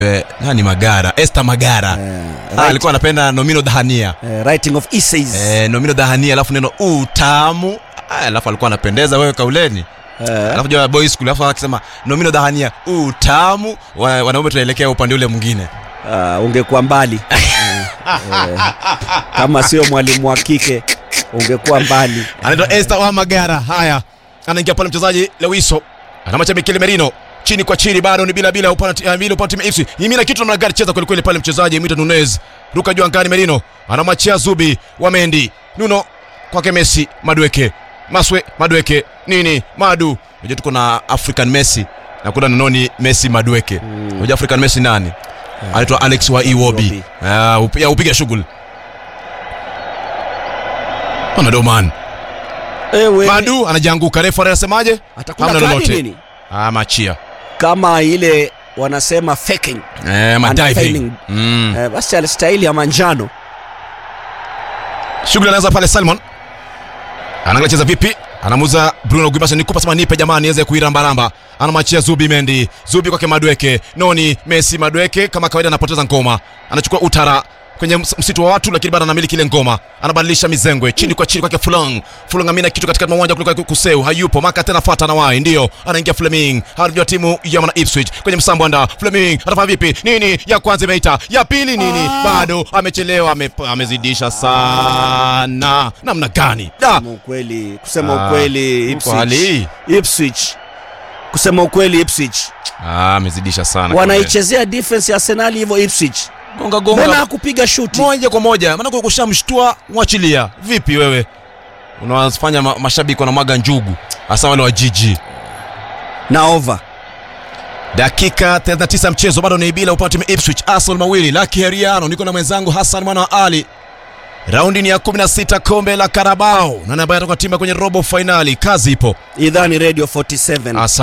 eh, nani Magara Esther Magara Eh, ah, right- alikuwa anapenda nomino dhahania eh, writing of essays eh, nomino dhahania alafu neno utamu ah, alafu alikuwa anapendeza wewe kauleni Eh, alafu jua boy school alafu akisema nomino dhahania utamu wa- wanaume tunaelekea upande ule mwingine ah, ungekuwa mbali Eh, eh, kama sio mwalimu wa kike ungekuwa mbali anaitwa Esther wa Magara. Haya, anaingia pale mchezaji Lewiso anamwacha Mikel Merino chini kwa chini, bado ni bila bila upande uh, bila upande timu FC yimina kitu namna gani cheza kweli kweli pale mchezaji Mita Nunez ruka juu angani, Merino anamwachia Zubi wa Mendi Nuno kwake Messi Madweke Maswe Madweke nini Madu. Unajua tuko na African Messi na kuna nanoni Messi Madweke. Unajua African Messi nani? Anaitwa Alex wa Iwobi. Iwobi. Ah, up- ya upige shughuli. Ona Doman. Ewe, Madu anajianguka, refa anasemaje? atakula Hamna kadi lolote. nini Ah, machia. kama ile wanasema faking Eh, madiving. Unfailing. Mm. eh, basi alistahili ya manjano Shughuli anaanza pale Salmon. Anaangalia cheza vipi? Anamuza Bruno Guimasa nikupa sema nipe jamaa niweze kuirambaramba. Anamwachia Zubi Mendi. Zubi kwake Madweke. Noni Messi Madweke kama kawaida anapoteza ngoma. Anachukua utara kwenye ms- msitu wa watu lakini bado anamiliki ile ngoma. Anabadilisha mizengwe chini kwa chini kwake Fulong. Fulong amina kitu katika uwanja kuliko Kuseu. Hayupo. Maka tena fuata na wai. Ndio. Anaingia Fleming. Harvey timu ya Mana Ipswich kwenye msambo anda. Fleming atafanya vipi? Nini? Ya kwanza imeita. Ya pili nini? Bado amechelewa ame, amezidisha sana. Namna gani? Da. kusema ukweli kusema Ah, ukweli kwa hali Ipswich hii. Ipswich kusema ukweli Ipswich Ah, amezidisha sana. wanaichezea defense ya Arsenal hivyo Ipswich gonga mbona gonga hakupiga shuti moja kwa moja, maana kushamshtua mwachilia. Vipi wewe? Unawafanya ma mashabiki wanamwaga njugu, hasa wale wa jiji. na over Dakika 39 mchezo bado ni bila upande wa Ipswich, Arsenal mawili, Lucky Heriano, niko na mwenzangu Hassan mwana wa Ali. Raundi ni ya 16 kombe la Carabao, nani ambaye atakuwa timu kwenye robo finali? Kazi ipo. idhani radio 47 Asa